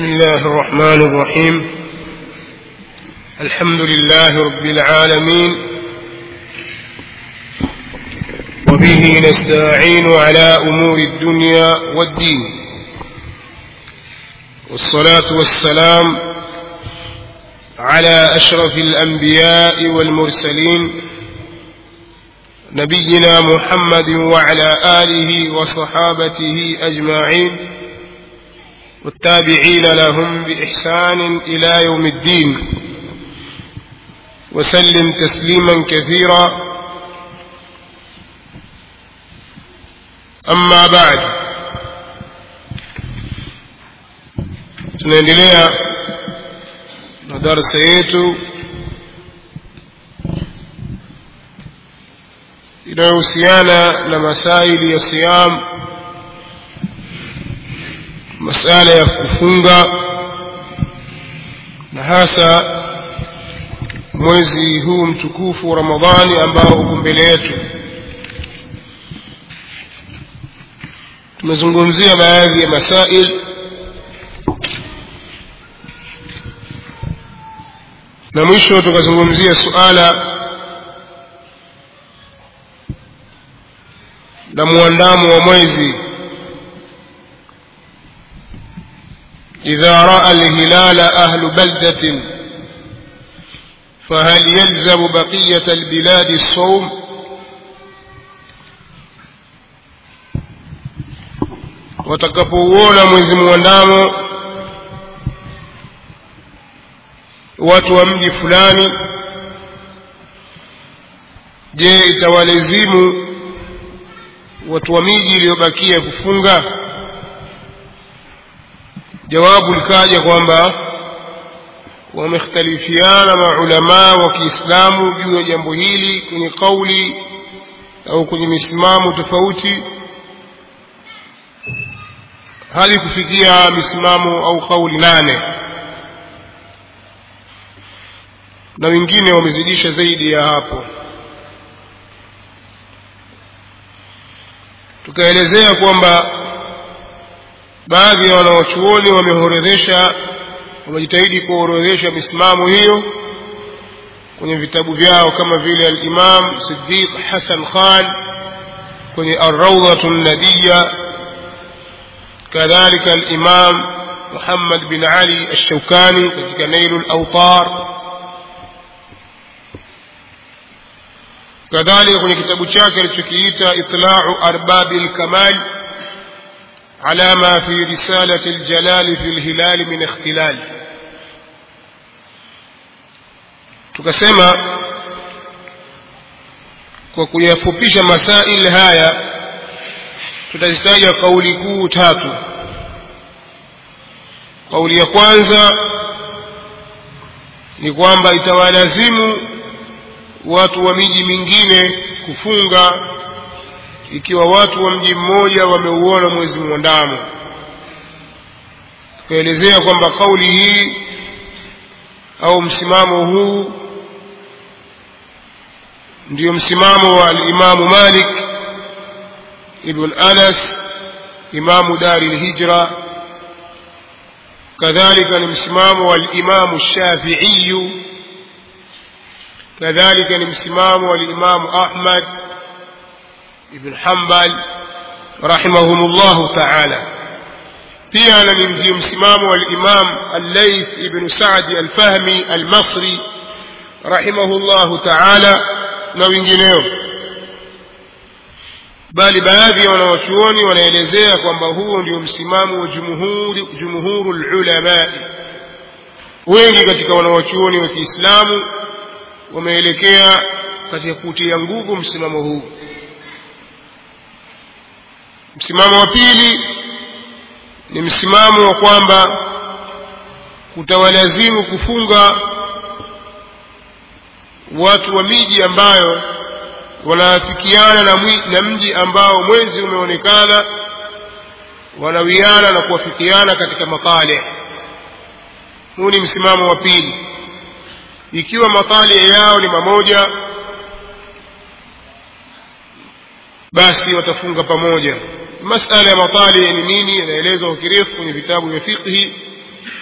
بسم الله الرحمن الرحيم الحمد لله رب العالمين وبه نستعين على امور الدنيا والدين والصلاه والسلام على اشرف الانبياء والمرسلين نبينا محمد وعلى اله وصحابته اجمعين والتابعين لهم باحسان الى يوم الدين وسلم تسليما كثيرا اما بعد tunaendelea na darsa yetu inayohusiana na masaili ya siyam masala ya kufunga na hasa mwezi huu mtukufu wa ramadhani ambao uko mbele yetu tumezungumzia baadhi ya masail na mwisho tukazungumzia suala la muandamo wa mwezi إذا رأى الهلال أهل بلدة فهل يلزم بقية البلاد الصوم watakapouona mwezi mwandamo watu wa mji fulani je itawalazimu watu wa miji iliyobakia kufunga jawabu likaja kwamba wamekhtalifiana maulamaa wa kiislamu juu ya jambo hili kwenye kauli au kwenye misimamo tofauti hadi kufikia misimamo au kauli nane na wengine wamezidisha zaidi ya hapo tukaelezea kwamba baadhi ya wanawachuoni wameorodhesha wamejitahidi kuorodhesha misimamo hiyo kwenye vitabu vyao kama vile al-Imam Siddiq Hassan Khan kwenye Ar-Rawdatu Nadiya kadhalika al-Imam Muhammad bin Ali Ash-Shawkani katika Nailul Awtar kadhalika kwenye kitabu chake alichokiita Itla'u Arbabil Kamal على ما في رسالة الجلال في الهلال من اختلال tukasema kwa kuyafupisha masail haya tutazitaja kauli kuu tatu kauli ya kwanza ni kwamba itawalazimu watu wa miji mingine kufunga ikiwa watu wa mji mmoja wameuona mwezi mwandamo tukaelezea kwamba kauli hii au msimamo huu ndio msimamo wa alimamu malik ibn anas imamu dari lhijra kadhalika ni msimamo wa alimamu shafiiyu kadhalika ni msimamo wa alimamu ahmad ibn Hanbal rahimahumullahu ta'ala pia na ni ndio msimamo wa al-Imam al-Layth ibn Sa'd al-Fahmi al-Masri rahimahullahu ta'ala na wengineo bali baadhi ya wanawachuoni wanaelezea kwamba huo ndio msimamo wa jumhuri jumhurul ulama wengi katika wanawachuoni wa Kiislamu wameelekea katika kutia nguvu msimamo huu msimamo wa pili ni msimamo wa kwamba kutawalazimu kufunga watu wa miji ambayo wanaafikiana na, na mji ambao mwezi umeonekana wanawiana na kuwafikiana katika matale huu ni msimamo wa pili ikiwa matale yao ni mamoja basi watafunga pamoja masala ya matali ni nini inaelezwa kwa kirefu kwenye vitabu vya fiqhi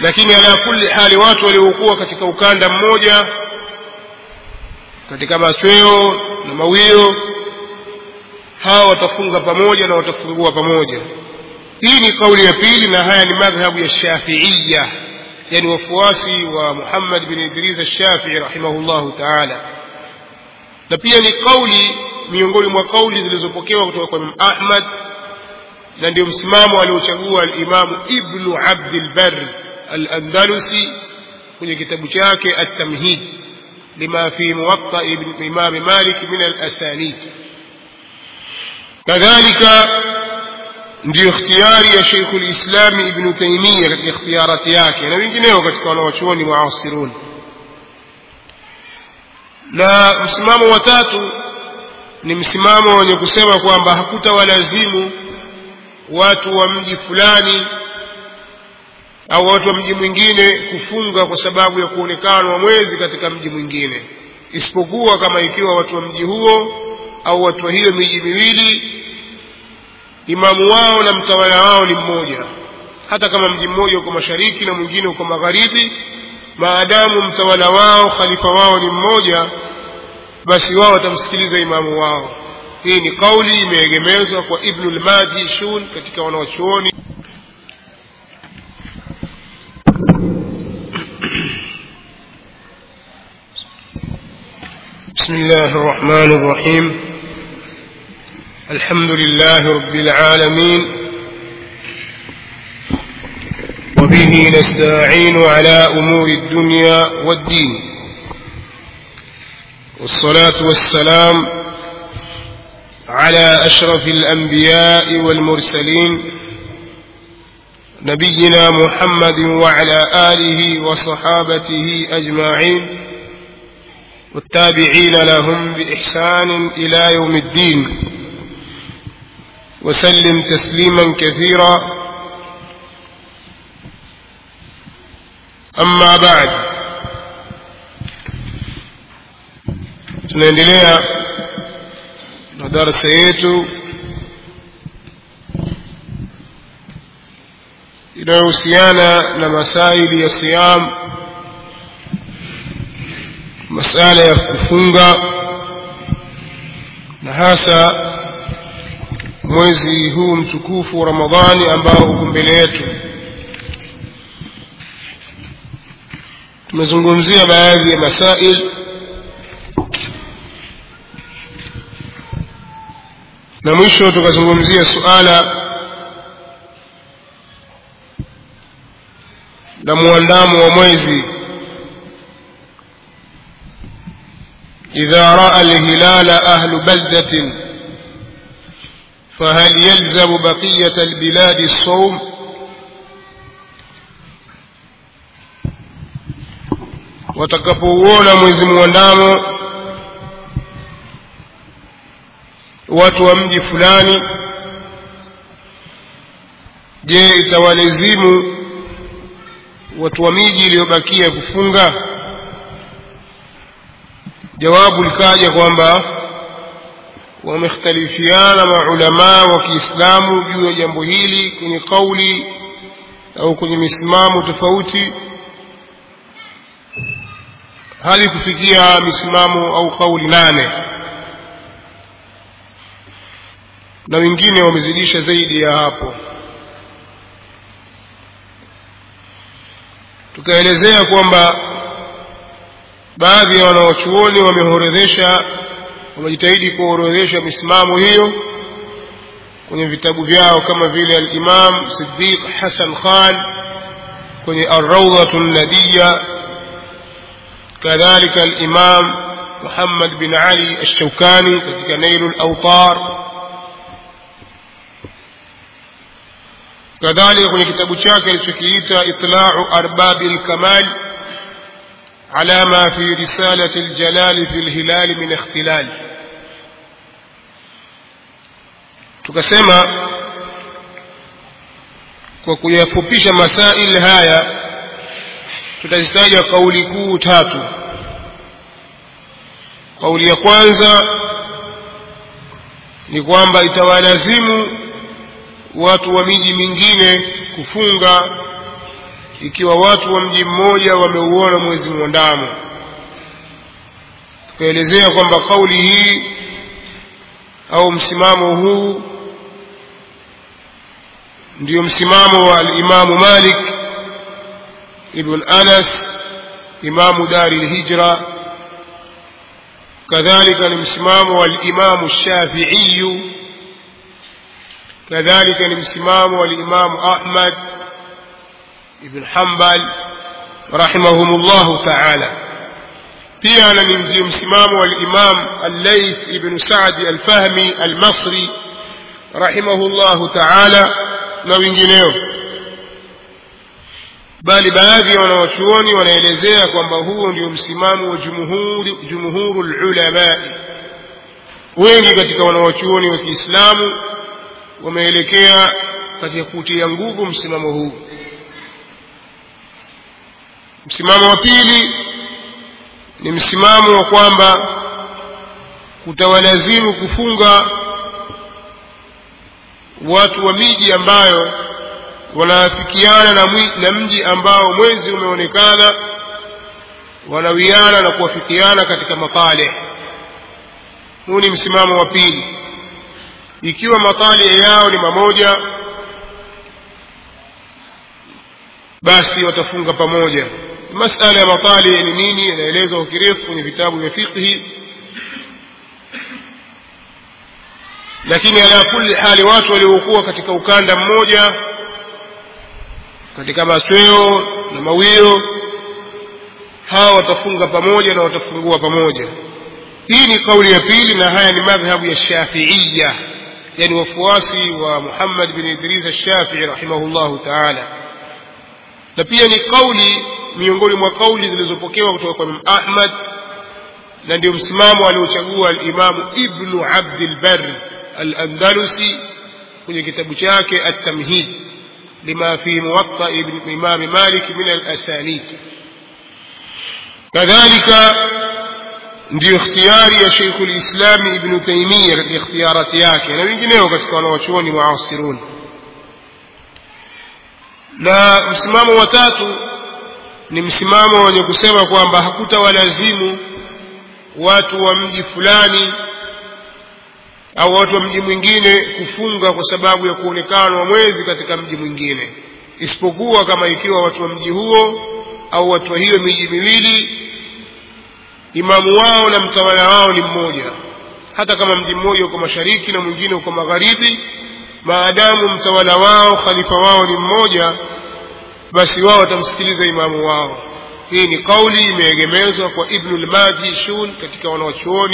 lakini ala kulli hali watu waliokuwa katika ukanda mmoja katika machweo na mawio hawa watafunga pamoja na watafungua pamoja hii ni kauli ya pili na haya ni madhhabu ya shafiiya yani wafuasi wa muhammad bin idris alshafii rahimahullahu taala na pia ni kauli miongoni mwa kauli zilizopokewa kutoka kwa imam ahmad na ndio msimamo aliochagua alimamu ibnu abdilbar alandalusi kwenye kitabu chake altamhid lima fi muwatta imami malik min alasanid kadhalika ndiyo ikhtiyari ya sheikhu lislami ibnu taimia katika ikhtiyarati yake na wengineo katika wanawachuoni muasirun na msimamo wa tatu ni msimamo wenye kusema kwamba hakutawalazimu watu wa mji fulani au watu wa mji mwingine kufunga kwa sababu ya kuonekana wa mwezi katika mji mwingine isipokuwa kama ikiwa watu wa mji huo au watu wa hiyo miji miwili imamu wao na mtawala wao ni mmoja hata kama mji mmoja uko mashariki na mwingine uko magharibi maadamu mtawala wao khalifa wao ni mmoja basi wao watamsikiliza imamu wao hii ni kauli imeegemezwa kwa ibnu lmajishun katika wanaochuoni بسم الله الرحمن الرحيم الحمد لله رب العالمين وبه نستعين على امور الدنيا والدين والصلاه والسلام على اشرف الانبياء والمرسلين نبينا محمد وعلى اله وصحابته اجمعين والتابعين لهم باحسان الى يوم الدين وسلم تسليما كثيرا اما بعد tunaendelea na darasa yetu inayohusiana na masaili ya siyam masala ya kufunga na hasa mwezi huu mtukufu wa ramadhani ambao uko mbele yetu tumezungumzia baadhi ya masail na mwisho tukazungumzia suala la muandamo wa mwezi idha raa alhilala ahlu baldatin فهل يلزم بقية البلاد الصوم watakapouona mwezi mwandamo watu wa mji fulani je itawalazimu watu wa miji iliyobakia kufunga jawabu likaja kwamba wamekhtalifiana maulamaa wa kiislamu juu ya jambo hili kwenye kauli au kwenye misimamo tofauti hadi kufikia misimamo au kauli nane na wengine wamezidisha zaidi ya hapo tukaelezea kwamba baadhi ya wanawachuoni wameorodhesha wamejitahidi kuorodhesha misimamo hiyo kwenye vitabu vyao kama vile alimam sidiq hasan khan kwenye arraudhatu nadiya kadhalika alimam muhammad bin ali alshaukani katika nailu lautar kadhalika kwenye kitabu chake alichokiita itlau arbabi lkamal على ما في رسالة الجلال في الهلال من اختلال tukasema kwa kuyafupisha masail haya tutazitaja kauli kuu tatu kauli ya kwanza ni kwamba itawalazimu watu wa miji mingine kufunga ikiwa watu wa mji mmoja wameuona mwezi mwandamo tukaelezea kwamba kauli hii au msimamo huu ndio msimamo wa alimamu malik ibn anas imamu dari lhijra kadhalika ni msimamo wa alimamu shafiiyu kadhalika ni msimamo wa alimamu ahmad ibn hambal rahimahum llahu taala pia na ni ndio msimamo wa alimam allaith ibnu sadi alfahmi almasri rahimahu llahu taala na wengineo bali baadhi ya wanawachuoni wanaelezea kwamba huo ndio msimamo wa jumhuru lulamai wengi katika wanawachuoni wa kiislamu wameelekea katika kutia nguvu msimamo huu msimamo wa pili ni msimamo wa kwamba kutawalazimu kufunga watu wa miji ambayo wanaafikiana na, na mji ambao mwezi umeonekana wanawiana na kuwafikiana katika matale huu ni msimamo wa pili ikiwa matale yao ni mamoja basi watafunga pamoja masala ya matali ni nini inaelezwa kwa kirefu kwenye vitabu vya fiqhi lakini ala kulli hali watu waliokuwa katika ukanda mmoja katika masweo na mawio hawa watafunga pamoja na watafungua pamoja hii ni kauli ya pili na haya ni madhhabu ya shafiiya yani wafuasi wa muhammad bin idris alshafii rahimahullahu taala na pia ni kauli miongoni mwa kauli zilizopokewa kutoka kwa Imam Ahmad na ndio msimamo aliochagua al-Imamu Ibnu Abdil Barr al-Andalusi kwenye kitabu chake At-Tamhid lima fi Muwatta ibn Imam Malik min al-asanid kadhalika ndio ikhtiyari ya Sheikh al-Islam Ibn Taymiyyah katika ikhtiyarati yake na wengineo katika wanawachuoni muasirun na msimamo wa tatu ni msimamo wenye kusema kwamba hakutawalazimu watu wa mji fulani au watu wa mji mwingine kufunga kwa sababu ya kuonekana wa mwezi katika mji mwingine isipokuwa kama ikiwa watu wa mji huo au watu wa hiyo miji miwili imamu wao na mtawala wao ni mmoja hata kama mji mmoja uko mashariki na mwingine uko magharibi maadamu mtawala wao khalifa wao ni mmoja basi wao watamsikiliza imamu wao hii ni kauli imeegemezwa kwa ibnu lmajishun katika wanaochuoni